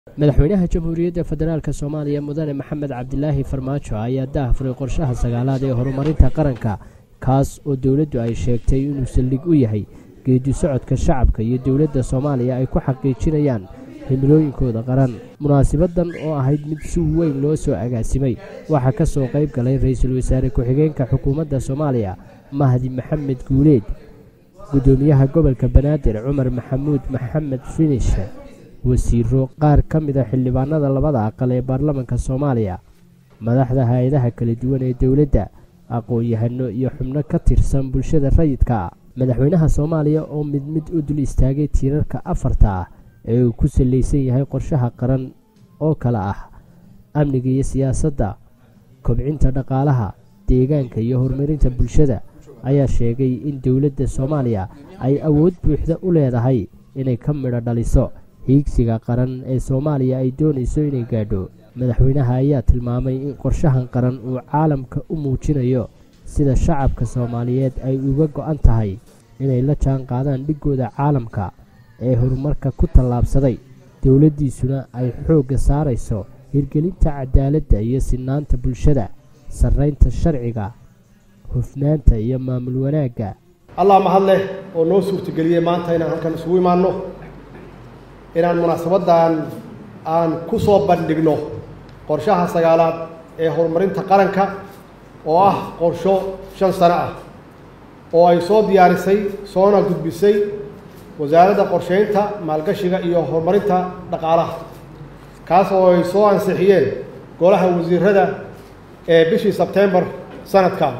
madaxweynaha jamhuuriyadda federaalk soomaaliya mudane maxamed cabdilaahi farmaajo ayaa daahfuray qorshaha sagaalaad ee horumarinta qaranka kaas oo dowladdu ay sheegtay inuu saldhig u yahay geedi socodka shacabka iyo dowladda soomaaliya ay ku xaqiijinayaan himilooyinkooda qaran munaasibadan oo ahayd mid si weyn loo soo agaasimay waxaa ka soo qayb galay ra-iisul wasaare ku-xigeenka xukuumadda soomaaliya mahdi maxamed guuleed guddoomiyaha gobolka banaadir cumar maxamuud maxamed finish wasiiro qaar ka mida xildhibaanada labada aqal ee baarlamanka soomaaliya madaxda hay-adaha kala duwan ee dowladda aqoon-yahano iyo xubno ka tirsan bulshada rayidka madaxweynaha soomaaliya oo mid mid u dul istaagay tiirarka afarta ah ee uu ku sallaysan yahay qorshaha qaran oo kale ah amniga iyo siyaasadda kobcinta dhaqaalaha deegaanka iyo horumarinta bulshada ayaa sheegay in dowladda soomaaliya ay awood buuxda u leedahay inay ka midho dhaliso hiigsiga qaran ee soomaaliya ay doonayso inay gaadho madaxweynaha ayaa tilmaamay in qorshahan qaran uu caalamka u muujinayo sida shacabka soomaaliyeed ay uga go-an tahay inay la jaan qaadaan dhigooda caalamka ee horumarka ku tallaabsaday dowladdiisuna ay xoogga saarayso hirgelinta cadaaladda iyo sinaanta bulshada sarraynta sharciga hufnaanta iyo maamul wanaagga allah mahad leh oo noo suurtageliyey maanta inaan halkan isugu imaanno inaan munaasabaddan aan ku soo bandhigno qorshaha sagaalaad ee horumarinta qaranka oo ah qorsho shan sano ah oo ay soo diyaarisay soona gudbisay wasaaradda qorsheynta maalgashiga iyo horumarinta dhaqaalaha kaas oo ay soo ansixiyeen golaha wasiirada ee bishii sebtembar sanadkan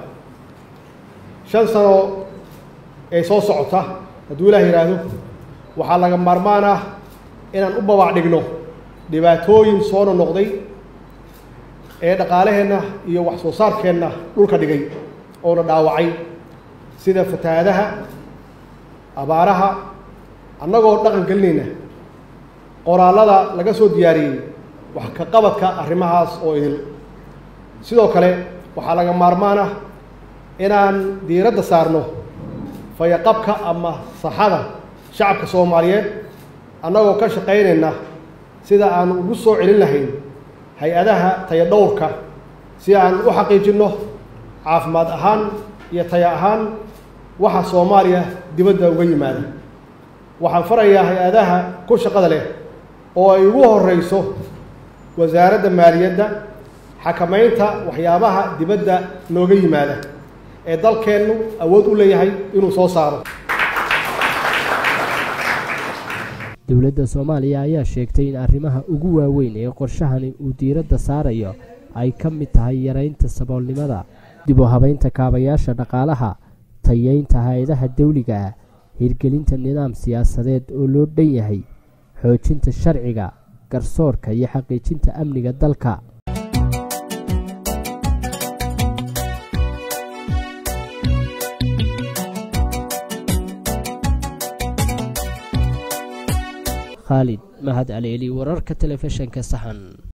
shan sano ee soo socota hadduu ilaah yidhaahdo waxaa laga maarmaan ah inaan u babac dhigno dhibaatooyin soona noqday ee dhaqaalaheenna iyo wax soo saarkeenna dhulka dhigay oona dhaawacay sida fatahaadaha abaaraha annagoo dhaqan gelinayna qoraallada laga soo diyaariyey wax ka qabadka arrimahaas oo idil sidoo kale waxaa laga maarmaan ah inaan diiradda saarno fayaqabka ama saxada shacabka soomaaliyeed annagoo ka shaqaynayna sida aan ugu soo celin lahayn hay-adaha tayadhowrka si aan u xaqiijinno caafimaad ahaan iyo taya ahaan waxa soomaaliya dibadda uga yimaada waxaan farayaa hay-adaha ku shaqada leh oo ay ugu horreyso wasaaradda maaliyadda xakamaynta waxyaabaha dibadda nooga yimaada ee dalkeennu awood u leeyahay inuu soo saaro dowladda soomaaliya ayaa sheegtay in arrimaha ugu waaweyn ee qorshahani uu diiradda saarayo ay ka mid tahay yaraynta saboolnimada dib u habaynta kaabayaasha dhaqaalaha tayeynta hay-adaha dawliga ah hirgelinta nidaam siyaasadeed oo loo dhan yahay xoojinta sharciga garsoorka iyo xaqiijinta amniga dalka khaalid mahad aleeli wararka telefishinka saxan